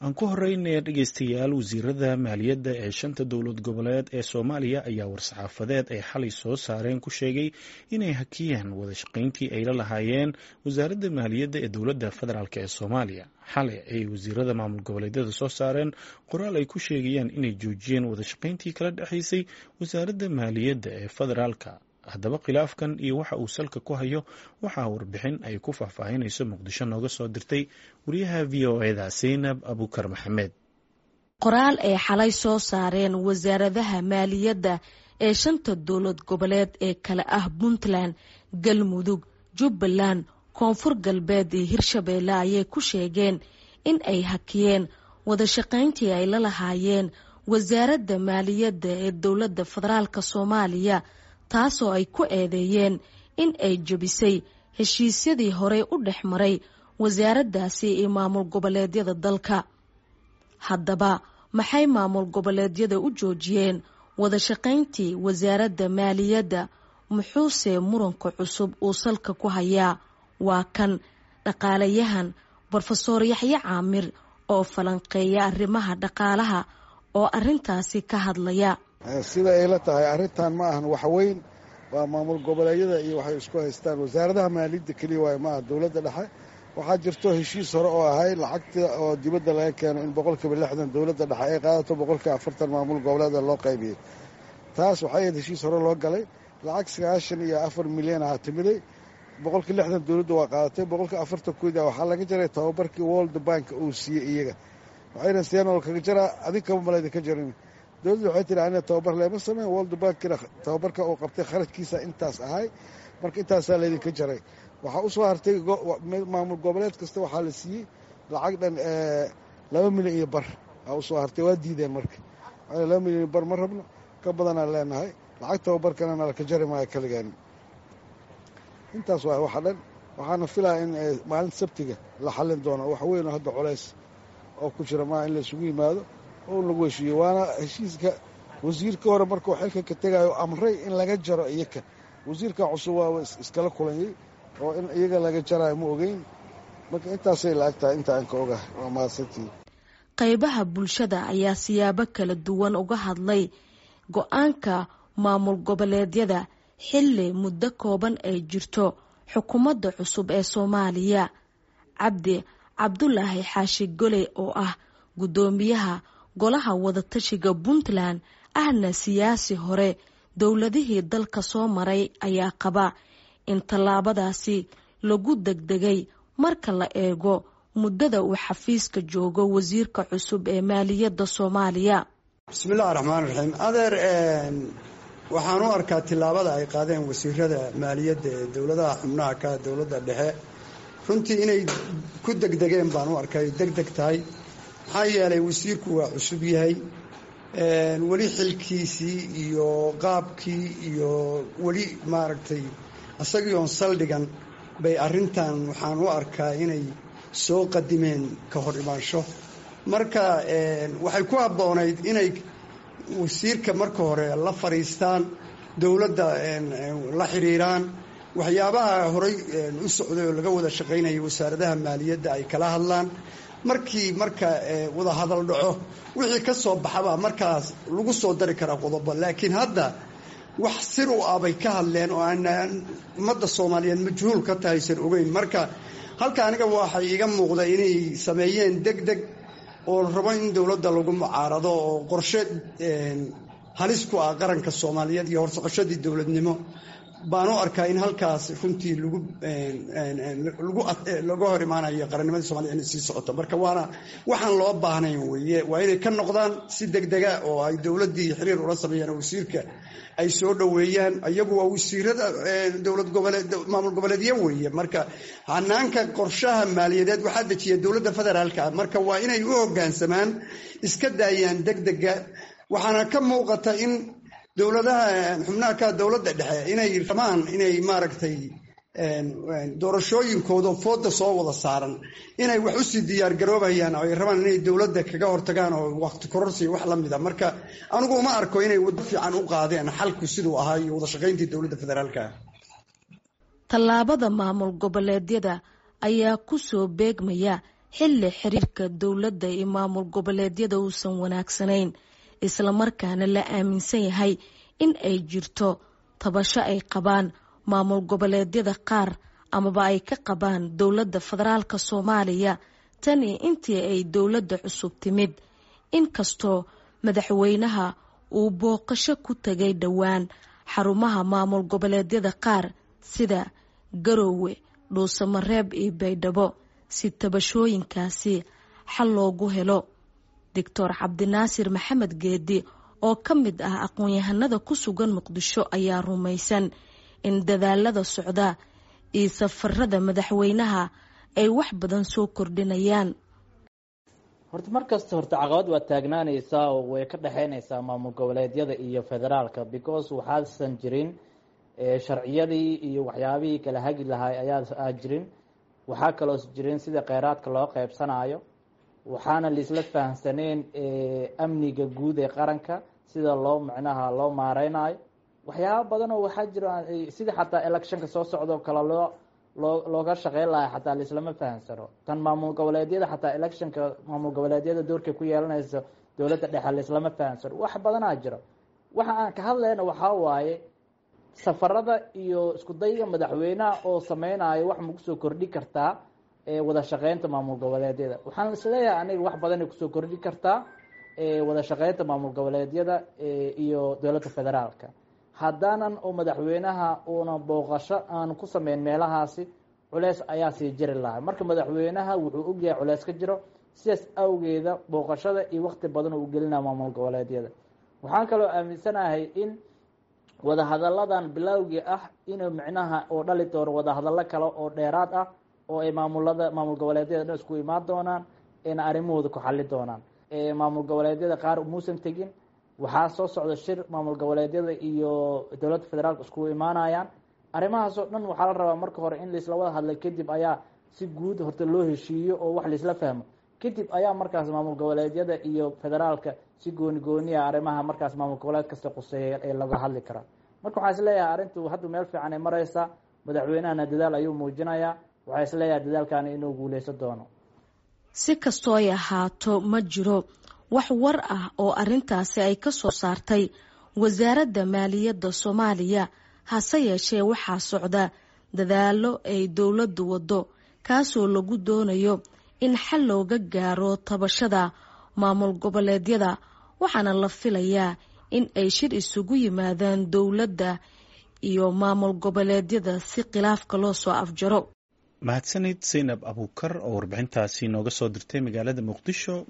aan ku horeynaya dhegeystayaal wasiirada maaliyadda ee shanta dowlad goboleed ee soomaaliya ayaa war-saxaafadeed ay xalay soo saareen ku sheegay inay hakiyeen wada shaqayntii ay la lahaayeen wasaaradda maaliyadda ee dowladda federaalk ee soomaaliya xalay ayay wasiirada maamul goboleedyada soo saareen qoraal ay ku sheegayaan inay joojiyeen wada shaqayntii kala dhexaysay wasaaradda maaliyadda ee federaalka haddaba khilaafkan iyo waxa uu salka ku hayo waxaa warbixin ay ku faahfaahinayso muqdisho nooga soo dirtay wariyaha v o eda saynab abukar maxamed qoraal ay xalay soo saareen wasaaradaha maaliyadda ee shanta dowlad goboleed ee kale ah puntland galmudug jubbaland koonfur galbeed iyo hirshabeelle ayay ku sheegeen in ay hakiyeen wada shaqayntii ay la lahaayeen wasaaradda maaliyadda ee dowladda federaalk soomaaliya taasoo ay ku eedeeyeen in ay jebisay heshiisyadii horey u dhex maray wasaaraddaasi iyo maamul goboleedyada dalka haddaba maxay maamul goboleedyada u joojiyeen wada shaqayntii wasaaradda maaliyadda muxuuse muranka cusub uu salka ku hayaa waa kan dhaqaalayahan brofesoor yaxye caamir oo falanqeeya arrimaha dhaqaalaha oo arintaasi ka hadlaya sida ay la tahay arrintan ma ahan waxweyn waa maamul goboleedyada iyo waxay isku haystaan wasaaradaha maaliyadda keliya waay maaha dowladda dhexe waxaa jirto heshiis hore oo ahay lacagta oo dibadda laga keeno in boqolkiiba lixdan dowladda dhexe ay qaadato boqolkiiba afartan maamul goboleeda loo qaybiyey taas waxay ahayd heshiis hore loo galay lacag sagaashan iyo afar milyan aha timiday boqolkii lixdan dowladda waa qaadatay boqolkii afartan koodi waxaa laga jaray tababarkii world bank uu siiyey iyaga waxayna siyanol kaga jaraa adig kaba malayda ka jarin dowladda waxay tihi aniga tababar leema sameyn world bankina tababarka uu qabtay kharajkiisa intaas ahay marka intaasaa laydinka jaray waxaa usoo hartay maamul goboleed kasta waxaa la siiyey lacag dhan laba milyan iyo bar aa usoo hartay waa diideen marka laba milyan iyo bar ma rabno ka badanaan leenahay lacag tababarkana nalaka jari maayo kaligeeni intaas waay waxa dhan waxaana filaya in maalinta sabtiga la xallin doono wax weyn oo hadda colays oo ku jira maaha in la isugu yimaado oo lagu heshiiyo waana heshiiska wasiirka hore markuu xilka ka tegayo amray in laga jaro iyaka wasiirka cusub waaba iskala kulanyay oo in iyaga laga jarayo ma ogeyn marka intaasay la-ag tahay inta aan ka ogahay waa mahadsantii qaybaha bulshada ayaa siyaabo kala duwan uga hadlay go-aanka maamul goboleedyada xilli muddo kooban ay jirto xukuumadda cusub ee soomaaliya cabdi cabdulaahi xaashi goley oo ah guddoomiyaha golaha wadatashiga puntland ahna siyaasi hore dowladihii dalka soo maray ayaa qaba in tallaabadaasi lagu degdegay marka la eego muddada uu xafiiska joogo wasiirka cusub ee maaliyadda soomaaliya bismillahi raxmaan raxiim adeer waxaan u arkaa tillaabada ay qaadeen wasiirada maaliyadda ee dowladaha xubnaha ka dowladda dhexe runtii inay ku degdegeen baan u arkay deg deg tahay maxaa yeelay wasiirku waa cusub yahay weli xilkiisii iyo qaabkii iyo weli maaragtay isagii oon saldhigan bay arrintan waxaan u arkaa inay soo qadimeen ka hor imaansho marka waxay ku habboonayd inay wasiirka marka hore la fadhiistaan dowladda la xiriiraan waxyaabaha horey u socday oo laga wada shaqaynayay wasaaradaha maaliyadda ay kala hadlaan markii marka wada hadal dhaco wixii ka soo baxaba markaas lagu soo dari karaa qodobo laakiin hadda wax sir u ah bay ka hadleen oo aanaan ummadda soomaaliyeed majhuul ka tahaysan ogeyn marka halka aniga waxay iga muuqda inay sameeyeen deg deg oo rabo in dowladda lagu mucaarado oo qorshe halis ku ah qaranka soomaaliyeed iyo horsocoshadii dowladnimo baan u arkaa in halkaas runtii laga hor imaanayo qarannimadii soomaliya inay sii socoto marka waana waxaan loo baahnayn weye waa inay ka noqdaan si degdega oo ay dowladdii xiriir ula sameeyaan wasiirka ay soo dhoweeyaan iyagu waa wasiirada dowlad goboleed maamul goboleedyo weeye marka hanaanka qorshaha maaliyadeed waxaa dejiya dowladda federaalka marka waa inay u hoggaansamaan iska daayaan degdega waxaana ka muuqata in dowladaha xubnaha ka dowladda dhexe inay rabaan inay maaragtay doorashooyinkooda fooda soo wada saaran inay wax usii diyaar garoobayaan oo ay rabaan inay dowladda kaga hortagaan oo waqti kororsi wax la mida marka anigu uma arko inay waddo fiican u qaadeen xalku siduu ahaa iyo wada shaqayntii dowladda federaalka tallaabada maamul goboleedyada ayaa ku soo beegmaya xilli xiriirka dowladda iyo maamul goboleedyada uusan wanaagsanayn islamarkaana la aaminsan yahay in ay jirto tabasho ay qabaan maamul goboleedyada qaar amaba ay ka qabaan dowladda federaalk soomaaliya tan iyo intii ay dowladda cusub timid inkastoo madaxweynaha uu booqasho ku tagay dhowaan xarumaha maamul goboleedyada qaar sida garoowe dhuusamareeb iyo baydhabo si tabashooyinkaasi xal loogu helo doctor cabdinaasir maxamed geedi oo ka mid ah aqoon-yahanada ku sugan muqdisho ayaa rumaysan in dadaalada socda iyo safarada madaxweynaha ay wax badan soo kordhinayaan horta markasta horta caqabad waa taagnaanaysaa oo way ka dhexeynaysaa maamul goboleedyada iyo federaalka because waxaasan jirin sharciyadii iyo waxyaabihii kala hagi lahay ayaa jirin waxaa kaloo jirin sida kheyraadka loo qeybsanayo waxaana laisla fahamsaneen amniga guud ee qaranka sida loo micnaha loo maareynayo waxyaaba badan oo waxaa jira sida xataa electionka soo socdoo kale loo loo looga shaqeyn lahay xataa laislama fahamsano tan maamul goboleedyada xataa electionka maamul goboleedyada doorkay ku yeelanayso dowladda dhexe laislama fahamsano wax badanaa jiro waxa aan ka hadlayna waxaa waaye safarada iyo isku dayga madaxweynaha oo sameynayo wax ma kusoo kordhi kartaa wada shaqeynta maamul goboleedyada waxaan isleeyahay aniga wax badanay kusoo kordhi kartaa wada shaqeynta maamul goboleedyada iyo dowladda federaalka haddaanan oo madaxweynaha uuna booqasho aan ku sameyn meelahaasi culeys ayaa sii jiri lahaa marka madaxweynaha wuxuu ogyahay culeys ka jiro sidaas awgeeda booqashada iyo wakti badan uu gelinaya maamul goboleedyada waxaan kaloo aaminsanahay in wadahadalladan bilowgii ah inuu micnaha oo dhali doono wadahadallo kale oo dheeraad ah oo ay maamulada maamul goboleedyada dhan isku imaan doonaan ayna arrimahooda ku xali doonaan maamul goboleedyada qaar muusan tegin waxaa soo socda shir maamul goboleedyada iyo dowladda federaalka iskugu imaanayaan arrimahaasoo dhan waxaa la rabaa marka hore in laisla wada hadlay kadib ayaa si guud horta loo heshiiyo oo wax laisla fahmo kadib ayaa markaas maamul goboleedyada iyo federaalka si gooni gooniya arrimaha markaas maamul goboleed kasta quseeya ee laga hadli karaa marka waxaa isleeyahay arrintu hadda meel fiican ay mareysaa madaxweynahana dadaal ayuu muujinayaa waxaa isleeyahay dadaalkani inuu guuleysan doono si kastoo ay ahaato ma jiro wax war ah oo arrintaasi ay ka soo saartay wasaaradda maaliyadda soomaaliya hase yeeshee waxaa socda dadaallo ay dowladdu waddo kaasoo lagu doonayo in xal looga gaaro tabashada maamul goboleedyada waxaana la filayaa in ay shir isugu yimaadaan dowladda iyo maamul goboleedyada si khilaafka loo soo afjaro mahadsanid zaynab abuukar oo warbixintaasi nooga soo dirtay magaalada muqdisho